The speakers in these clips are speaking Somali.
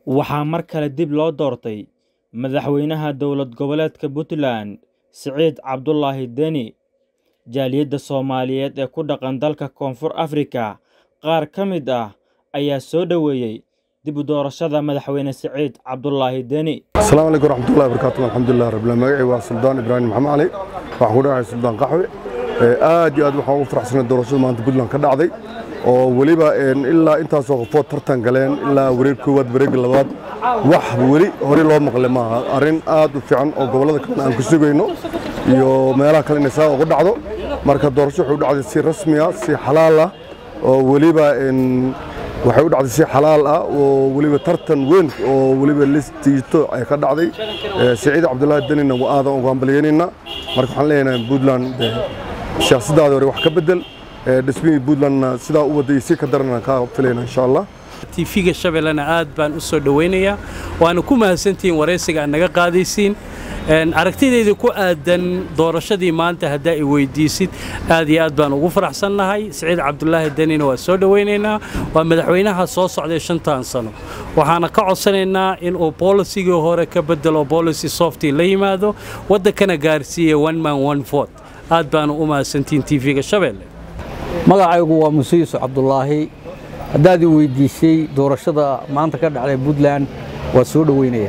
Waxaa mar kale dib loo doortay madaxweynaha dowlad goboleedka Puntland Siciid Cabdulaahi Deni. Jaaliyadda Soomaaliyeed ee ku dhaqan dalka Koonfur Afrika qaar ka mid ah ayaa soo dhoweeyay dib u doorashada madaxweyne Siciid Cabdulaahi Deni. asalaamu calaykum waraxmatullahi wabarakaatu alxamdulilah rabbil magacii waa suldaan ibraahim maxamed cali waxaan ku dhahay suldaan qaxwe aad iyo aad waxaan ugu faraxsanay doorashada maanta puntland ka dhacday oo weliba ilaa intaasoo qofood tartan galeen ilaa wareeg koowaad wareegga labaad wax weli hore loo maqle maaha arrin aad u fiican oo gobollada kalena aan ku sugayno iyo meelaha kale inay saa ugu dhacdo marka doorasho waxay u dhacday si rasmi ah si xalaal ah oo weliba waxay u dhacday si xalaal ah oo weliba tartan weyn oo weliba listiito ay ka dhacday siciid cabdulaahi denina waa aadan ugu hambalyeynayna marka waxaan leenahay puntland siyaasaddaada hore wax ka bedel dhismihii puntlandna sidaa u waday si ka daran kaa filayna insha allah tiifiga shabeellena aad baan u soo dhowaynayaa waana ku mahadsantihiin waraysiga aad naga qaadaysiin aragtidayda ku aadan doorashadii maanta haddaa i weydiisid aad iyo aad baan ugu faraxsannahay siciid cabdulaahi denina waa soo dhowaynaynaa waa madaxweynaha soo socday shantan sano waxaana ka codsanaynaa inuu bolisigii hore ka bedelo policy softy la yimaado waddankana gaarsiiya one man one vote aad baana u mahadsantihiin tiifiga shabeelle magacaygu waa muse yuusuf cabdulaahi haddaad i weydiisay doorashada maanta ka dhacday puntland waa soo dhoweynaya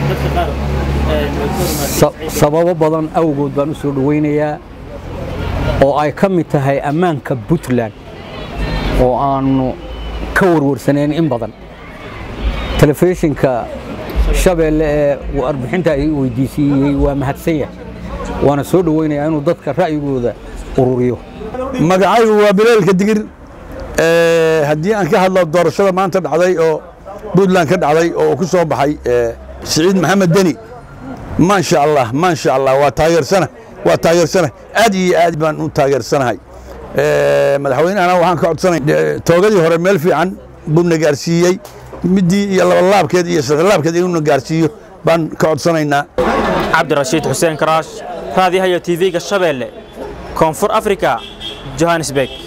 sababo badan awgood baan u soo dhowaynayaa oo ay ka mid tahay ammaanka puntland oo aannu ka warwarsanayn in badan telefishinka shabeelle ee warbixinta ay weydiisiiyey waa mahadsan yahay waana soo dhowaynayaa inuu dadka ra'yigooda ururiyo magacaygu waa bileelka digir haddii aan ka hadlo doorashada maanta dhacday oo puntland ka dhacday oo ku soo baxay siciid maxamed deni maasha allah maasha allah waa taageersana waa taageersana aad iyo aad baan u taageersanahay madaxweynahana waxaan ka codsanay toogadii hore meel fiican buuna gaarsiiyey midii iyo labalaabkeed iyo saddexlaabkeed inuuna gaarsiiyo baan ka codsanaynaa cabdirashiid xuseen karaash raadiyaha iyo tv-ga shabeelle koonfur afrika johannesburg